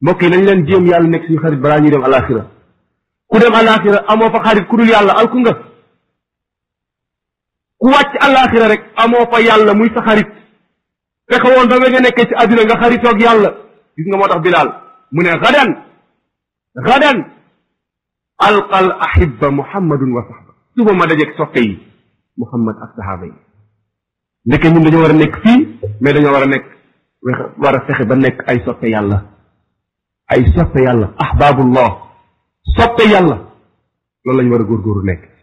mbokk yi nañ leen jéem yàlla nekk suñu xarit balaa ñuy dem alaxira ku dem alaxira amoo fa xarit ku dul yàlla alku nga ku wàcc alaxira rek amoo fa yàlla muy sa xarit fexe woon ba nga nekkee ci àdduna nga xaritoog yàlla gis nga moo tax bilaal mu ne gadan gadan alqal ahibba muhammadun wa sahba suba ma dajeeg soppe yi muhammad ak sahaaba yi ndeke ñun dañoo war a nekk fii mais dañoo war a nekk war a fexe ba nekk ay soppe yàlla ay soppe yàlla ahbabullah soppe yàlla loolu lañu war a góorgóoru nekk